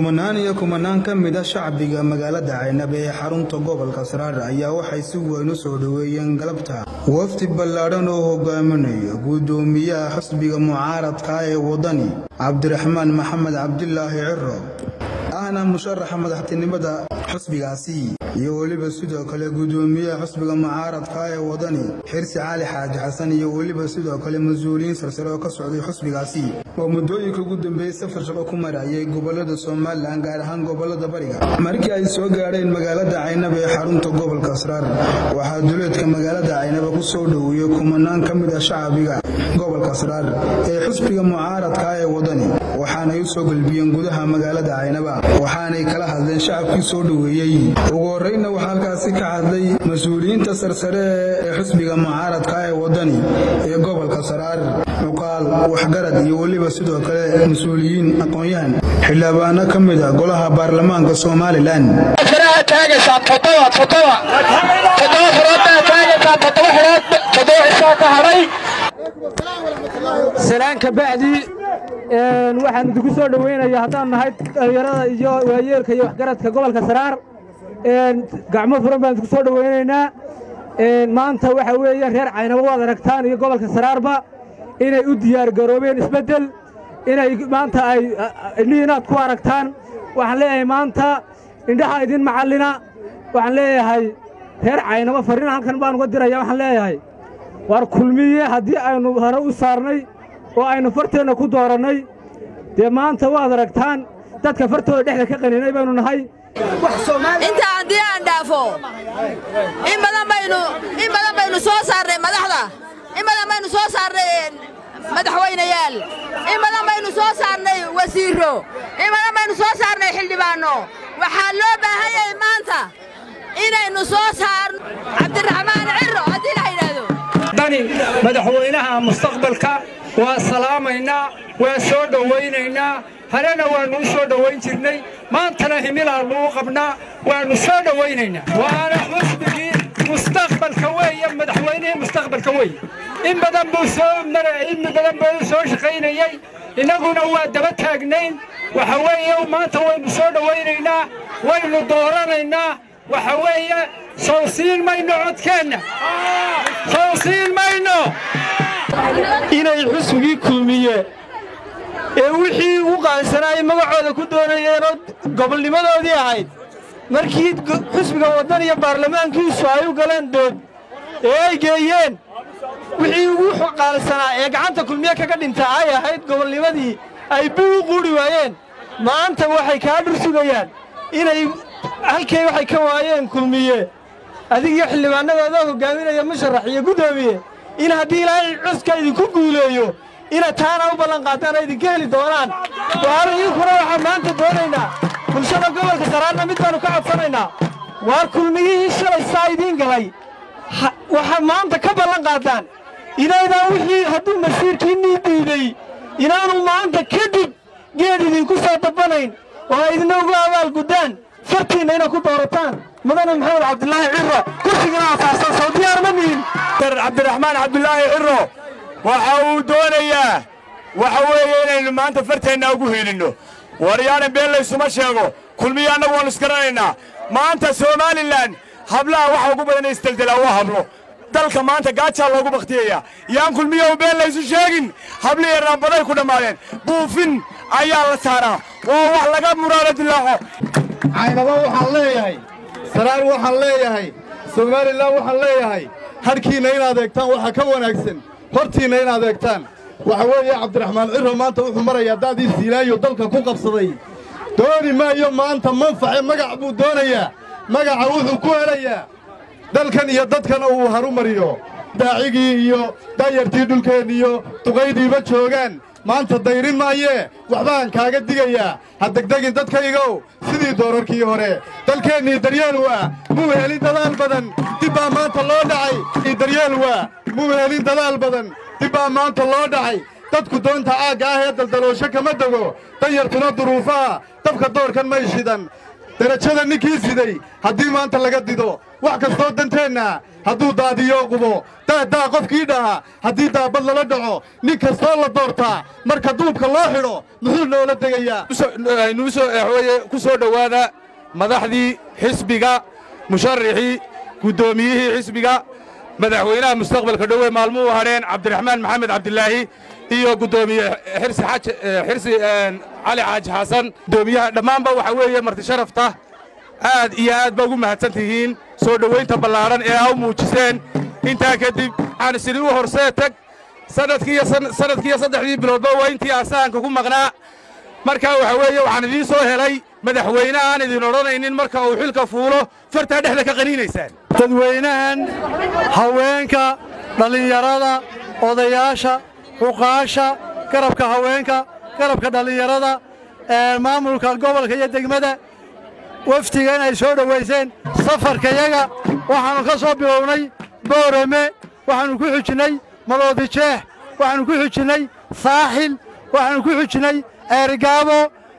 kumanaan iyo kumanaan ka mid a shacbiga magaalada caynab ee xarunta gobolka saraar ayaa waxay si weyn u soo dhoweeyeen galabta wafdi ballaadhan oo hogaaminayo guddoomiyaha xisbiga mucaaradka ee waddani cabdiraxmaan maxamed cabdilaahi ciro ahna musharaxa madaxtinimada xisbigaasi iyo weliba sidoo kale guddoomiyaha xisbiga mucaaradka ee waddani xirsi cali xaaji xasan iyo weliba sidoo kale mas-uuliyiin sarsare oo ka socday xisbigaasi oo muddooyinka ugu dambeeyey safar shaqo ku marayay gobolada somalilan gaar ahaan gobolada bariga markii ay soo gaadheen magaalada caynab ee xarunta gobolka sraar waxaa duleedka magaalada caynaba ku soo dhoweeyey kumanaan ka mid ah shacbiga gobolka sraar ee xisbiga mucaaradka ee waddani waxaanay u soo gelbiyeen gudaha magaalada caynaba waxaanay kala hadleen shacabkii soo dhoweeyey ugu horreynna waxaa halkaasi ka hadlay mas-uuliyiinta sarsare ee xisbiga mucaaradka ee waddani ee gobolka saraar cuqaal waxgarad iyo weliba sidoo kale mas-uuliyiin aqoon-yahan xildhibaano ka mid a golaha baarlamaanka somalilan salaan ka bacdi waxaan idinku soo dhowaynayaa haddaan nahay dhallinyarada iyo waayeelka iyo waxgaradka gobolka saraar gacmo furan baan idinku soo dhowaynaynaa maanta waxa weeyaan reer caynabo waad aragtaan iyo gobolka saraarba inay u diyaargaroobeen isbeddel inay maanta ay liinaad ku aragtaan waxaan leeyahay maanta indhaha idin macallina waxaan leeyahay reer caynabo farriin halkan baan uga diraya waxaan leeyahay war kulmiye haddii aynu hore u saarnay oo aynu farteenna ku doorannay dee maanta waad aragtaan dadka fartooda dhexda ka qaninay baynu nahay inta haddii aan dhaafo in badan baynu in badan baynu soo saarnay madaxda in badan baynu soo saarnay madaxweynayaal in badan baynu soo saarnay wasiirro in badan baynu soo saarnay xildhibaanno waxaa loo baahan yahay maanta inaynu soo saarno cabdiraxmaan cirro haddii la yidhaahdo dani madaxweynaha mustaqbalka waa salaamaynaa waa soo dhowaynaynaa harena waannu u soo dhowayn jirnay maantana himilaannu u qabnaa waannu soo dhowaynaynaa waana xusbigii mustaqbalka weeye madaxweynihii mustaqbalka weeye in badan buu soo maray in badan buu soo shaqaynayey innaguna waa daba taagnayn waxa weeye maanta waynu soo dhowaynaynaa waynu dooranaynaa waxa weeye sow siin mayno codkeenna sow siin mayno inay xusbigii kulmiye ee wixii u qaansanaayay magacooda ku doonayeenoo gobolnimadoodii ahayd markii xusbiga waddan iyo baarlamaankiisu ay u galeen dood ee ay geeyeen wixii ugu qaansanaa ee gacanta kulmiye kaga dhintaa ay ahayd gobolnimadii ay bii u quudhi waayeen maanta waxay kaa dhur sugayaan inay halkay waxay ka waayeen kulmiye adigiyo xildhibaanadooda hoggaaminaya musharax iyo guddoomiye in haddii ilaahay cuska idinku guuleeyo inaad taana u ballan qaadaan oo idinka heli doonaan waar idinkuna waxaan maanta doonaynaa bulshada gobolka saraarna mid baannu ka codsanaynaa waar kulmiyihii shalay saa idiin galay waxaad maanta ka ballan qaadaan inaydaan wixii hadduu masiirkiinnii diiday inaanu maanta kadib geed idinku soo dabanayn oo ay idina ugu abaal guddaan fartiinna inaad ku doorataan mudane maxamed cabdilaahi cirro kursigana asaasaan soo diyaar ma nihin cabdiraxmaan cabdulaahi cirro waxa uu doonayaa waxa weeye inaynu maanta farteenna ugu hiilinno waryaana been laysuma sheego kulmiya annagu waannu isgaranaynaa maanta somalilan hablaha waxa ugu badan isdeldelaa waa hablo dalka maanta gaajaa loogu bakhtiyayaa yaan kulmiyahu been laysu sheegin hablihii raambaday ku dhammaadeen buufin ayaa la saaraa waa wax laga muraado dilaaco caynabo waxaan leeyahay saraar waxaan leeyahay somalilan waxaan leeyahay hadhkiinna inaad eegtaan waxaa ka wanaagsan hortiinna inaad eegtaan waxa weeye cabdiraxmaan cirro maanta wuxuu marayaa daadii siilaayo dalka ku qabsaday dooni maayo maanta manface magac buu doonayaa magaca wuxuu ku helayaa dalkan iyo dadkana uu haru mariyo daacigii iyo daayartii dhulkeen iyo duqaydiiba joogaan maanta dayrin maayee waxbaan kaaga digayaa ha degdegin dadkaygow sidii doorarkii hore dalkeennii daryeel waa muu helin dadaal badan dib baa maanta loo dhacay daryeel waa muu helin dadaal badan dib baa maanta loo dhacay dadku doonta aagga ah ee daldaloosho kama dego danyartuna duruufaha dabka doorkan may shidan derajada ninkii siday haddii maanta laga dido wax kastoo danteenna hadduu daadiyo qubo daadaa qofkii dhaha haddii daabad lala dhaco nin kastoo la doortaa marka duubka loo xidho muxuu noola degayaa nuusowaye ku soo dhowaada madaxdii xisbiga musharaxii guddoomiyihii xisbiga madaxweynaha mustaqbalka dhowe maalmuhu hadheen cabdiraxmaan maxamed cabdilaahi iyo guddoomiye xirsi xaj xirsi cali xaaji xasan guddoomiyaha dhammaanba waxa weeye marti sharafta aad iyo aad ba ugu mahadsan tihiin soo dhowaynta ballaadhan ee aa u muujiseen intaa kadib waxaan isini u horsee tag sanadkiiyo sanadkiiyo saddexdii biloodba waa intii asaanka ku maqnaa markaa waxa weeye waxaan idiin soo helay madaxweyne aan idin odhanaynin marka uu xilka fuulo fartaa dhexda ka qaniinaysaan dadweynahan haweenka dhallinyarada odayaasha cuqaasha garabka haweenka garabka dhallinyarada maamulka gobolka iyo degmada wafdiga inay soo dhowayseen safarkayaga waxaannu ka soo bilownay boorame waxaannu ku xujinnay madoodijeex waxaannu ku xujinnay saaxil waxaannu ku xujinnay ceergaabo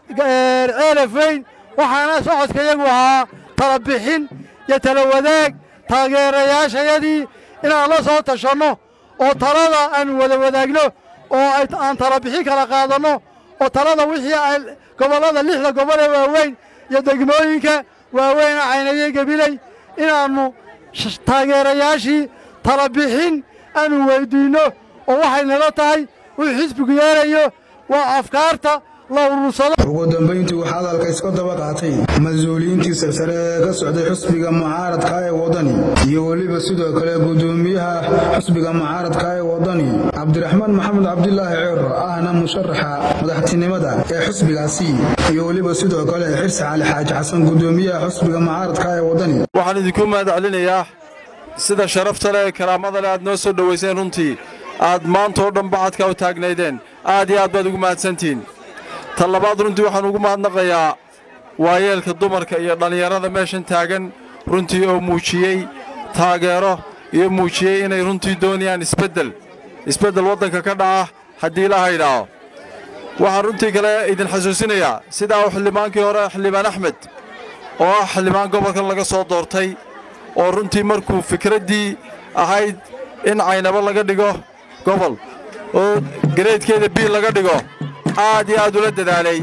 ceelaf weyn waxaana socodkayagu ahaa tala bixin iyo tala wadaag taageerayaashayadii inaan la soo tashanno oo talada aannu wada wadaagno oo aan tala bixin kala qaadanno oo talada wixii ay gobollada lixda gobol ee waaweyn iyo degmooyinka waaweyna caynaye gebiley inaannu taageerayaashii tala bixin aannu weyddiinno oo waxay nala tahay wuxuu xisbigu yeelayo waa afkaarta la urursado ugu dambayntii waxaa hadalka iska daba qaatay mas-uuliyiintii sarsare ee ka socday xusbiga mucaaradka ee waddani iyo weliba sidoo kale guddoomiyaha xusbiga mucaaradka ee waddani cabdiraxmaan maxamed cabdilaahi ceero ahna musharaxa madaxtinimada ee xusbigaasi iyo weliba sidoo kale xirsi cali xaaji xasan guddoomiyaha xusbiga mucaaradka ee waddani waxaan idinku mahad celinayaa sida sharafta leh ee karaamada leh aad noo soo dhowayseen runtii aad maantoo dhan bacadka u taagnaydeen aad iyo aad baad ugu mahadsantihiin tan labaad runtii waxaan ugu mahadnaqayaa waayeelka dumarka iyo dhallinyarada meeshan taagan runtii oo muujiyey taageero iyo muujiyey inay runtii doonayaan isbeddel isbeddel waddanka ka dhaca haddii la haydhaaho waxaan runtii kale idin xasuusinayaa sidaa uu xildhibaankii hore xildhibaan axmed oo ah xildhibaan gobolkan laga soo doortay oo runtii markuu fikraddii ahayd in caynabo laga dhigo gobol oo gareedkeeda biil laga dhigo aad iyo aad ula dadaalay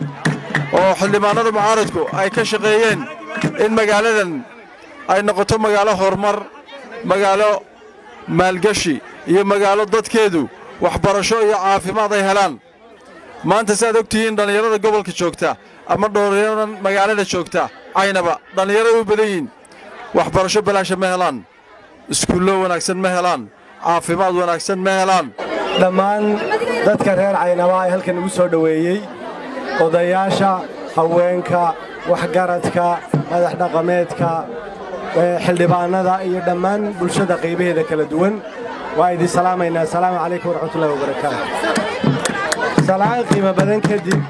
oo xildhibaannada mucaaradku ay ka shaqeeyeen in magaaladan ay noqoto magaalo horumar magaalo maalgeshi iyo magaalo dadkeedu waxbarasho iyo caafimaad ay helaan maanta si aad og tihiin dhallinyarada gobolka joogta ama dhallinyaradan magaalada joogta caynaba dhallinyarada u badan yihiin waxbarasho balaasha ma helaan iskuullo wanaagsan ma helaan caafimaad wanaagsan ma helaan dhammaan dadka reer caynaba ee halkan igu soo dhoweeyey odayaasha haweenka waxgaradka madax dhaqameedka xildhibaannada iyo dhammaan bulshada qaybaheeda kala duwan waa idin salaamaynaa asalaamu calaykum waraxmatullahi wabarakaatu salaan qiimo badan kadib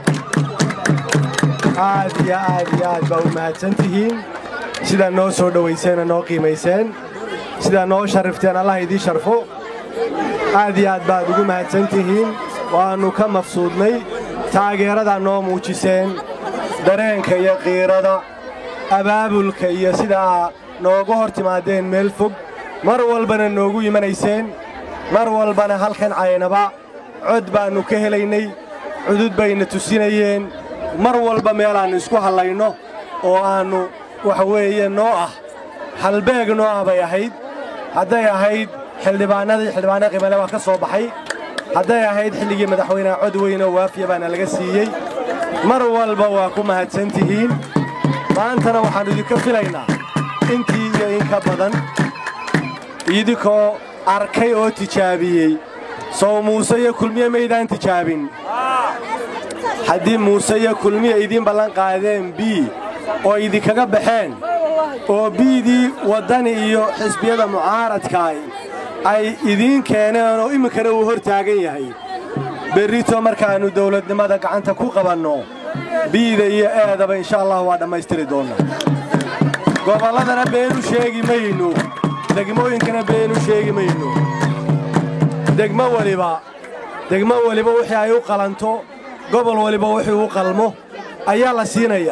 aad iyo aad iyo aad baa u mahadsan tihiin sidaa noo soo dhowayseenoo noo qiimayseen sidaa noo sharrifteen allah idiin sharfo aad iyo aad baad ugu mahadsan tihiin waannu ka mafsuudnay taageeradaa noo muujiseen dareenka iyo qiirada abaabulka iyo sidaa nooga hor timaadeen meel fog mar walbana noogu imanayseen mar walbana halkan caynaba cod baannu ka helaynay cudud bayna tusinayeen mar walba meelaannu isku hallayno oo aannu waxa weeye noo ah halbeeg noo ah bay ahayd hadday ahayd xildhibaannadii xildhibaanna qimale waa ka soo baxay hadday ahayd xilligii madaxweyneha cod weynoo waafiya baana laga siiyey mar walba waa ku mahadsan tihiin maantana waxaannu idinka filaynaa intii iyo in ka badan idinkoo arkay oo tijaabiyey sow muuse iyo kulmiye maydaan tijaabin haddii muuse iyo kulmiye idiin ballan qaadeen bii oo idinkaga baxeen oo biidii waddani iyo xisbiyada mucaaradkaay ay idiin keeneen oo iminkana uu hor taagan yahay berrito markaannu dawladnimada gacanta ku qabanno biida iyo eedaba insha allah waa dhammaystiri doonnaa gobolladana beenu sheegi mayno degmooyinkana beenu sheegi mayno degmo weliba degmo weliba wixii ay u qalanto gobol weliba wixii u qalmo ayaa la siinayaa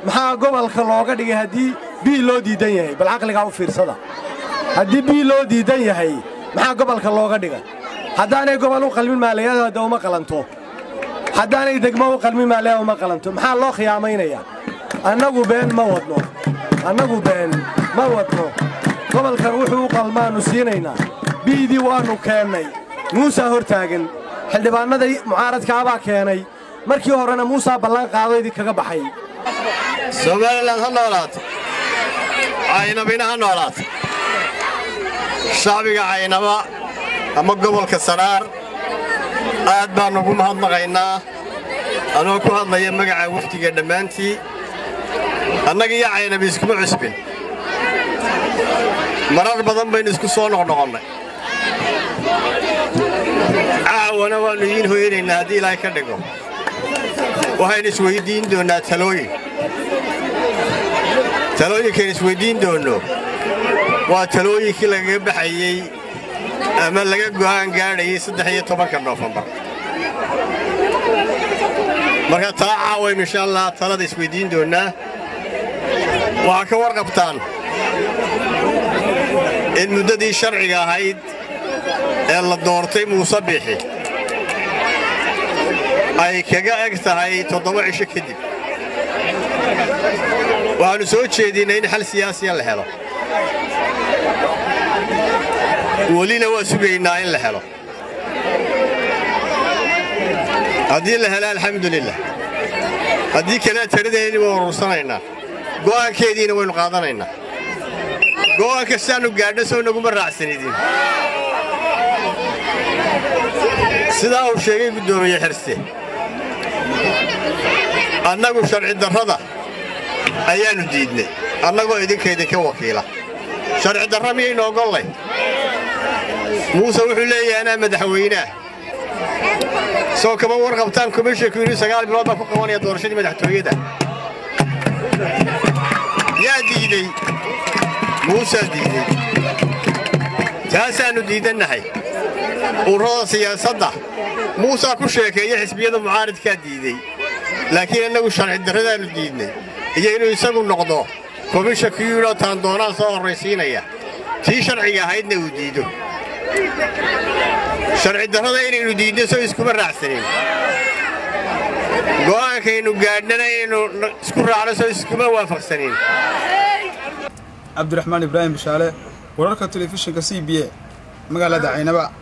maxaa gobolka looga dhigay haddii bii loo diidan yahay bal caqligaa u fiirsada haddii bii loo diidan yahay maxaa gobolka looga dhigay haddaanay gobol u qalmin maaliyadooda uma qalanto haddaanay degmo u qalmin maaliyada uma qalanto maxaa loo khiyaamaynayaa annagu been ma wadno annagu been ma wadno gobolkan wuxuu u qalmaannu siinaynaa biidii waannu keennay muusaa hor taagan xildhibaannada mucaaradkaabaa keenay markii horena muusaa ballan qaado idinkaga baxay somalilan ha noolaato caynabina ha noolaato shacbiga caynaba ama gobolka saraar aad baan ugu mahadnaqaynaa anoo ku hadlaya magaca wafdiga dhammaantii annaga iyo caynabi iskuma cusbin marar badan baynu isku soo noqnoqonnay caawana waannu idiin hoyanaynaa haddii ilaahay ka dhigo waxaynu isweyddiin doonnaa talooyin talooyinkaynu isweyddiin doonno waa talooyinkii lagaga baxayey ama laga go'aan gaadhayay saddex iyo tobanka noofembar marka taa caawaynu insha allah talada isweyddiin doonnaa waxaa ka warqabtaan in muddadii sharciga ahayd ee la doortay muuse biixi ay kaga eg tahay toddoba cisho kadib waxaannu soo jeedinnay in xal siyaasiya la helo welina waa sugaynaa in la helo haddii la helo alxamdulilah haddii kalea taradeedii waynu urursanaynaa go'aankeediina waynu qaadanaynaa go'aanka sidaannu gaadho soo naguma raacsanidin sidaa uu sheegay guddoomiye xirste annagu sharci darrada ayaannu diidnay annagoo idinka idinka wakiila sharci darra miyaynu ogollay muuse wuxuu leeyahay anaa madaxweynaah soo kama warqabtaan komishinku inuu sagaal bilood baa ku qabanaya doorashadii madaxtooyada yaa diidey muusaa diidey taasaannu diidannahay ururada siyaasadda muusaa ku sheekeeya xisbiyada mucaaridkaa diidey laakiin annagu sharci darradaannu diidnay iyo inuu isagu noqdo komishanku yidhoo taan doonaan soo horraysiinaya tii sharciga ahaydna uu diido sharci darrada inaynu diidno soo iskuma raacsanin go'aankaynu gaadhnana inaynu isku raacno soo iskuma waafaqsanin cabdiraxmaan ibraahim bishaale wararka telefishinka c b a magaalada caynaba